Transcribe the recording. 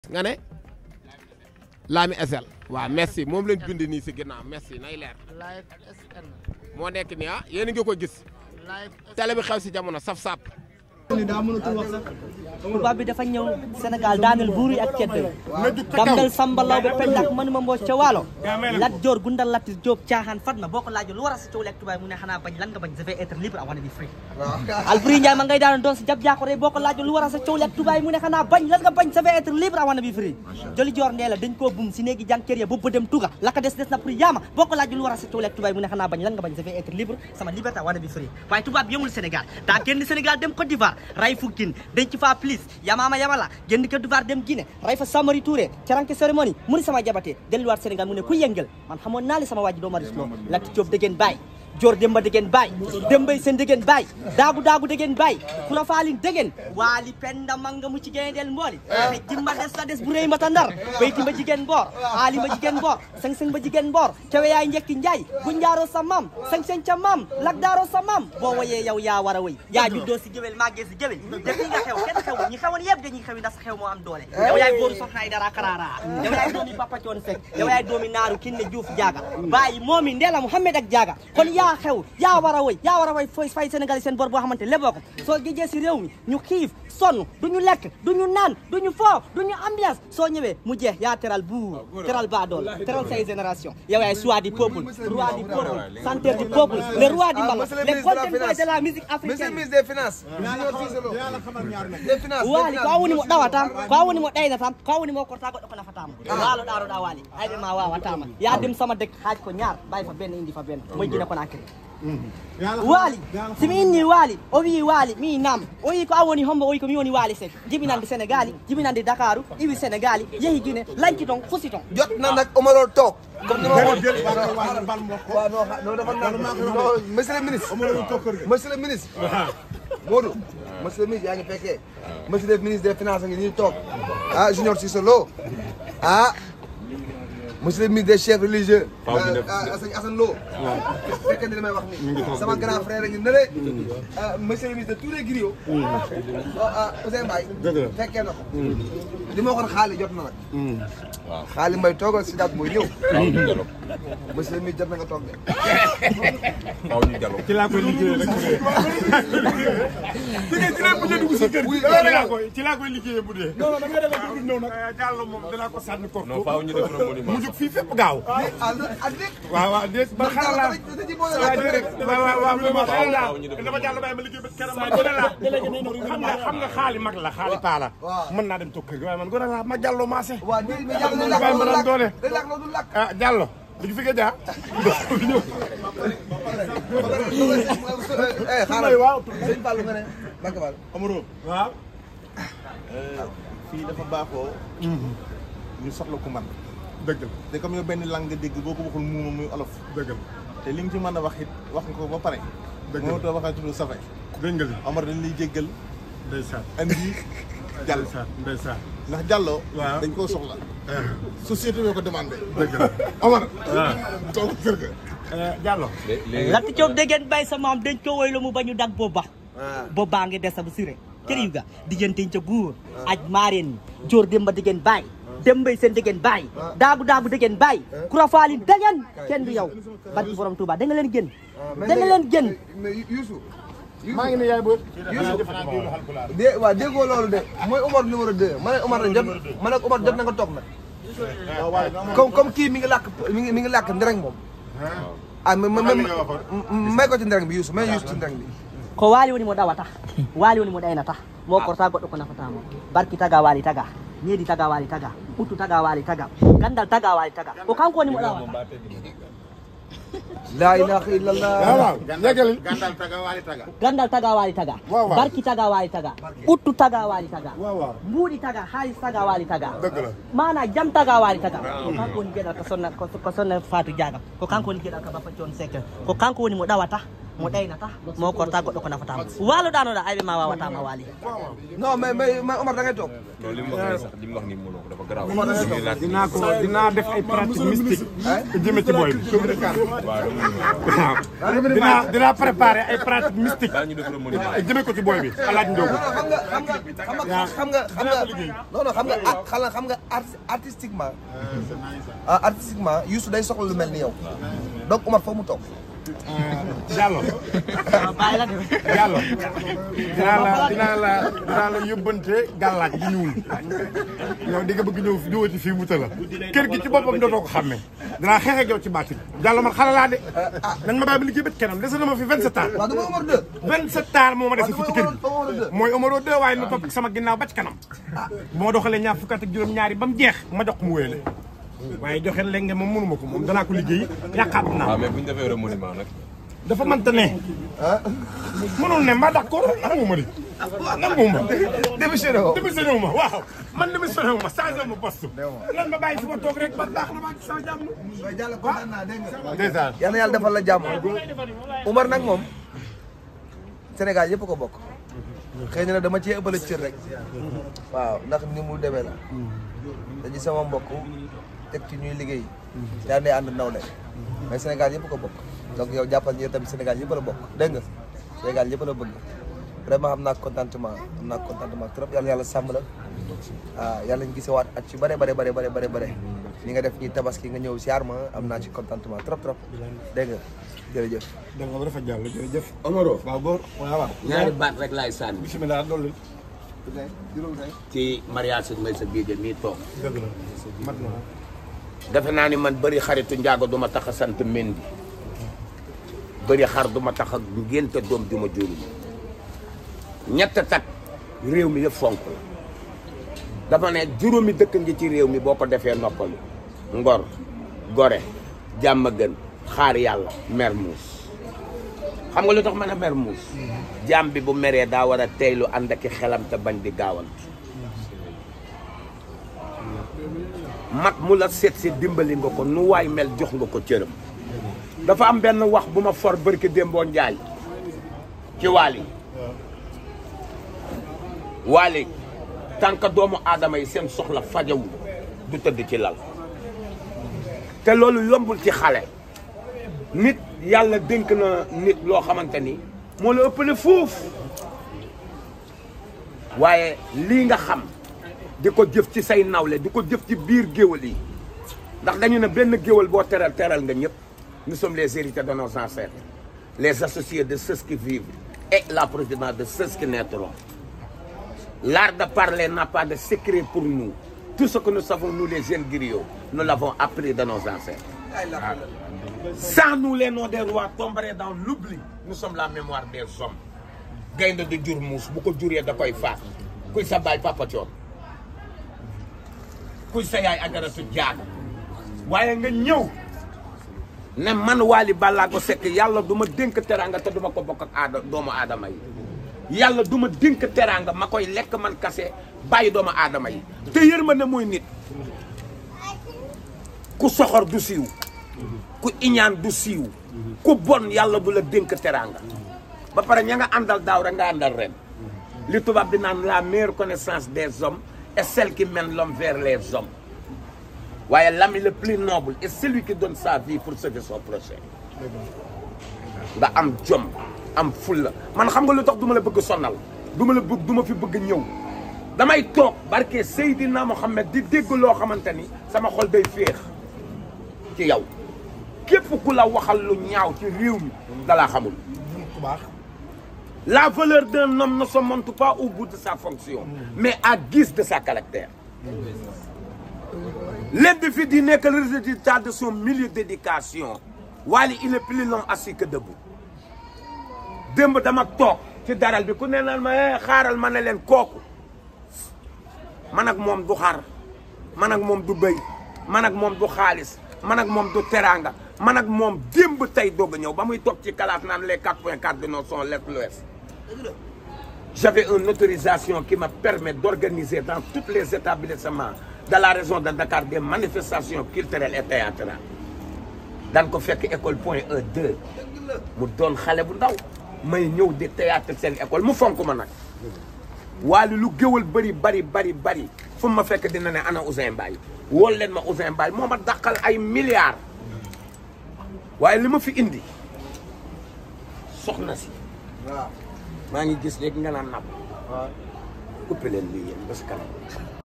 nga ne Lami SL waaw merci moom lañ bind nii si ginnaaw merci nay leer live SN moo nekk nii ah yéen a ngi ko gis live télé bi xew si jamono saf-sap tubaab bi dafa ñëw Sénégal daaneel buur yi ak ceddo yi damdal Samba Law be pendak manuma mbooj ca waalo Lat Joor Gundal Latir Jóob caaxaan Fatma boo ko laajoon lu war a sa coow lekk tubaab mu ne xanaa bañ lan nga bañ je vais être libre I wanna be free Alboury Ndiaye ma ngay daanoon doon si jab jaakore boo ko laajoon lu war a sa coow lekk tubaab mu ne xanaa bañ lan nga bañ je vais être libre I wanna be free Joli Joor ndee la dañ koo bum si néegi jànkeer ya boobu dem tuga la ka des des na pour yaama boo ko laajoon lu war a sa coow lekk tubaab mu ne xanaa bañ lan nga bañ je vais être libre sama liberté I wanna be free waaye tubaab bi yemul Sénégal daa génn Sénégal dem Côte d'Ivoire ray fu gin denc fa plus yamaama yamala génn Côte d'Ivoire dem Guinée ray fa Samori Touré caranke cérémonie mu ni sama jabatee delluwaat Sénégal mu ne ku yëngal man xamoon naa li sama waa ji doo maris loo Lat Diop dégeen baay Joor Demba dégeen baay Dembay Seen dégeen baay daagu daagu dégeen baay Kura Faalin dégeen waali penda manga mu ci géndeel mbooli te jimba des la des bu rëy mata ndar bayti ma jigéen boor aali ma jigéen boor seng seng ba jigéen boor cawe yaay njekki njaay gu njaaroo sa maam seng seng ca maam lak daaroo sa maam boo woyee yow yaa war a woy yaa juddoo si géwél màggee si géwél def li nga xew kenn xewul ñi xewoon yëpp dañuy xewi ndax sa xew moo am doole yow yaay góoru soxnaay dara karara yow yaay doomi Papa Coon Seck yow yaay doomi naaru kinne Juuf jaaga bàyyi moomi Ndella Mouhamed ak jaaga kon yaa xew yaa war a woy yaa war a woy fooy fay Sénégal seen bor boo xamante leboo ko soo géejee si réew mi ñu xiif sonn du ñu lekk du ñu naan du ñu foo du ñu ambiance soo ñëwee mu jeex yaa teral buur teral baadool teral say génération yow yaay choix du peuple roi du peuple centre du peuple le roi du mbalax le golden boy de la musique Monsieur le africaine ministre des Finances. Des Finances. waali ko awoni mo ɗawatam ko awoni mo ɗaynatam ko awoni mo korta goɗɗo ko nafatama waalo ɗaroɗa waali hayɓe ma wawatama yadim sama dek haaj ko ñaar ɓay fa benn indi fa benn moy jina ko nakiri waali simi inni waali o wi waali mi nam o wi ko awoni hombo o wi ko mi woni waali sek jibinande sénégali jibinande dakaru iwi sénégali yeehi guine lanki ton fusi ton jot na nag Omaro toog. comme ni ma ko waaw non xa- non dafa naan non monsieur le ministre. monsieur le ministre. Modou. monsieur le ministre yaa ngi fekkee. monsieur le ministre des finances a ngi nii toog. ah Junior Cissé Lo. ah. monsieur le ministre des chefs religieux. ah sëñ Assane Lo. fekkee ni li may wax nii. sama grand frère a ngi nële. ah monsieur le ministre de tous les griots. ah Ousseyn Mbaye. fekkee na ko. li ma waxoon xaalis jot na nag. waaw xaalis mbay toogal si daat mooy ñëw. monsieur le ministre jot na nga toog de. ci laa koy liggéeyee rek bu dee. ci laa bu dee dugg si kër gi. ci laa koy ci laa koy liggéeyee bu dee. non non da ngay demee dugub ñëw nag. Diallo moom danaa ko sànni ko. non faaw ñu def mu jóg fii fépp gaaw. ah lu ak lépp. waaw waaw déet ba xaaral laa. waaw déedéet waaw waaw waaw waaw xaaral laa. dama Diallo bàyyi ma liggéey ba keroog ma gën a laa. xam nga xam nga xaali mag la xaali paa la. mën naa dem toog kër gi waaye man gën a laa ma Diallo maase. waaw nii mais Diallo Moom bàyyi ma daan doole. day lakk loolu du lakk. ah Diallo. li fi nga jaar. eh xaaral waaw. sëñ Fallou nga ne. Mbacke Fall. Amaro. waaw. fii dafa baaxoo. ñu soxla ku man dëgg la te comme yow benn langue nga dégg boo ko waxul muuma muy olof. dëgg la te li nga ci mën a wax it wax nga ko ba pare. Dëgg la moo tax waxee tudd safay. dégg nga li Omar dañ lay jéggal ndeysaan andi jàll ndeysaan ndeysaan ndax jàlloo. Waaw. dañ koo soxla. société bi ko demandé. dëgg la Omar. waaw. toog kër ga. Diallo Lat Diop dégeen bay sa maam dañ ko woy la mu bañu dag booba boobaa ngi des bu siré kër yu ga dijanteñ ca buur aj maareen joor demba dégeen baay dembay seen dégeen baay daagu daagu dégeen baay kura faalin dégeen kenn du yow barki borom Touba da nga leen génn da nga leen génn mais Youssou. maa ngi ne yaay boobu. de waaw déggoo loolu de mooy Omar numéro 2 ma ne Omar na jot ma ne Omar jot na nga toog nag. comme comme kii mi ngi làkk mi ngi mi ngi làkk ndereng moom. ah mais mais may ko ci ndereng bi Youssou may Youssou ci ndereng bi. ko waali woni mo ɗawata waali woni mo ɗaynata mo korta goɗɗo ko nafatamo barki taga waali taga needi taga waali taga ɓuttu taga waali taga gandal taga waali taga ko kanko woni mo ɗawata laa ilaha illallah. waaw waaw yeggali. gàndal taga waali taga. gandal taga waali taga Waaw, waaw. barki taga waali taga ɓuttu taga waali taga waaw waaw mbuuɗi taga haalis taga waali taga dëgg la. mana jam taga waali taga ko kanko woni gueɗal ko sonna ko ko sonna fatou diagam ko kanko woni gueɗal ka bappa con sek ko kanko woni mo ɗawata mo ɗaynata mo korta goɗɗo ko nafatama waalo danoɗa ayɓe ma wawatama waali non mais mais mais Omar da ngay toog non li mu wax nii sax li mu wax nii mënoo ko dafa garaaw. Omar da ngay toog dinaa ko dinaa def ay pratique mystique jëme ci booy bi waaw dinaa dinaa préparer ay pratique mystique daal ñu def remaniement. jëme ko ci booy bi alaaj Ndiogo non xam nga xam nga xam nga xam nga xam nga non non xam nga ah xam nga xam nga art- artistiquement ah artistiquement Youssou day soxla lu mel ni yow donc Omar foofu mu toog Diallo bàyyi la de Diallo dinaa la dinaa la dinaa la yóbbante gàllaaj gi ñuul yow di nga bëgg ñëw ñëwati fii mu tëla kër gi ci boppam dootoo ko xàmme dinaa xeex ak yow ci baatin Diallo man xale laa de nañ ma bàyyi ba liggéey bët kanam dese na ma fi 27 ans waaw dama Omar 2 27 ans moo ma dese fi ci kër gi Omar 2 mooy Omaro 2 waaye nu topp sama ginnaaw ba ci kanam bu ma doxalee ñaar fukk ak juróom-ñaari ba mu jeex ma jox ko mu wéyale waaye joxe lenge moom mënuma ko moom danaa ko liggéey yàqaat naa waaw mais bu ñu defee remaniement nag. dafa mënta ne mënul ne ma d'accord nangu ma di nangu ma démissionné woo démissionné wu ma waaw man démissionné wu ma changé ma poste lan ma bàyyi fi ma toog rek ba baax na maa ci sama jàmm waaye Diallo kontaan naa dégg nga dèjà yal na yàlla defal la jàmm Omar nag moom Sénégal yëpp ko bokk xëy na nag dama cee ëppale cër rek waaw ndax ni mu demee la dañu sama mbokk teg ci ñuy liggéey daan day ànd nawle mais Sénégal yëpp ko bokk donc yow jàppal ni yow tamit Sénégal yëpp la bokk dégg nga Sénégal yëpp la bëgg vraiment am naa contentement am naa contentement trop yàlla yàlla sàmm la ah yàlla ñu gisewaat at ci bare bare bare bare bare bare ni nga def ñi tabaski nga ñëw siyaar ma am naa ci contentement trop trop dégg nga jërëjëf da nga dafa jàll jërëjëf Omaro waaw góor waaw waaw ñaari baat rek laay sànni bisimilah dolli ci mariage may sa biige mii toog dëgg la mat na defe naa ni man bëri xaritu njaago du ma tax a sant mendi bëri xar du ma tax a ngénte doom du ma juru ñett tak réew mi yëpp fonk la dafa ne juróomi dëkk ngi ci réew mi boo ko defee noppalu ngor gore jàmm gën xaar yàlla mermuus xam nga lu tax mën a mermuus jàmm bi bu meree daa war a teylu ànd ak i xelam te bañ di gaawantu mag mu la seet si dimbali nga ko nu waay mel jox nga ko cëram dafa am benn wax bu ma for barki démboo njaay ci waali waali tànk doomu aadama yi seen soxla fajawul du tëdd ci lal te loolu yombul ci xale nit yàlla dénk na nit loo xamante ni moo la ëppale foofu waaye lii nga xam di ko jëf ci say nawle di ko jëf ci biir géwal yi ndax dañu ne benn géwal boo teral teral nga ñëpp nous sommes les héritiers de nos ancêtres les associés de ceux qui vivent et la provenance de ceux qui naîtront l'art de parler n'a pas de secret pour nous tout ce que nous savons nous les jeunes griots nous l'avons appris de nos ancêtres sans nous les noms des rois tomberaient dans l'oubli nous sommes la mémoire des hommes gaynde di jur muus bu ko juree da koy faat kuy sa baay papa coon kuy sa yaay ajaratu jaaga waaye nga ñëw ne man Wally Ballago Seck yàlla du ma dénk teraanga te du ma ko bokk ak aada doomu aadama yi yàlla du ma dénk teraanga ma koy lekk man kase bàyyi doomu aadama yi te yërmande mooy nit ku soxor du siiw ku iñaan du siiw ku bon yàlla du la dénk teraanga ba pare ña nga àndal daaw rek nga àndal ren li tubaab di naan la meilleure connaissance des hommes est celle qui mène l'homme vers les hommes waaye l'ami le plus noble est celui qui donne sa vie pour sauver son prochain nga am jom am fulla man xam nga lu tax du ma la bëgg sonnal du ma la bëgg du ma fi bëgg ñëw damay toog barke Seydina Mohamed di dégg loo xamante ni sama xol day féex ci yow képp ku la waxal lu ñaaw ci réew mi dalaa xamul la valeur d'un homme ne se montre pas au bout de sa fonction mais à guise de sa caractère L'individu n'est que le résultat de son milieu d'éducation Wally il est plus long assis que debout démb dama toog ci daral bi ku ne naan ma eh xaaral ma ne leen kooku man ak moom du xar man ak moom du bëy man ak moom du xaalis man ak moom du teraanga man ak moom démb tey doog a ñëw ba muy toog ci classe naan les 4.4 de nos sont l'est l'ouest j'avais une autorisation qui me permet d'organiser dans tous les établissements de la région de Dakar des manifestations culturelles et théâtrales daan ko fekk école point E 2 mu doon xale bu ndaw may ñëw di théâtre seen école mu fonk ma nag waali lu géwal bëri bari bari bari fu ma fekk dina ne ana Ousseyn Mbaye wool leen ma Ousseyn Mbaye moo ma dàqal ay milliards waaye li ma fi indi soxna si waaw maa ngi gis léegi nga naan napp coupé leen lii yéen ba si kanam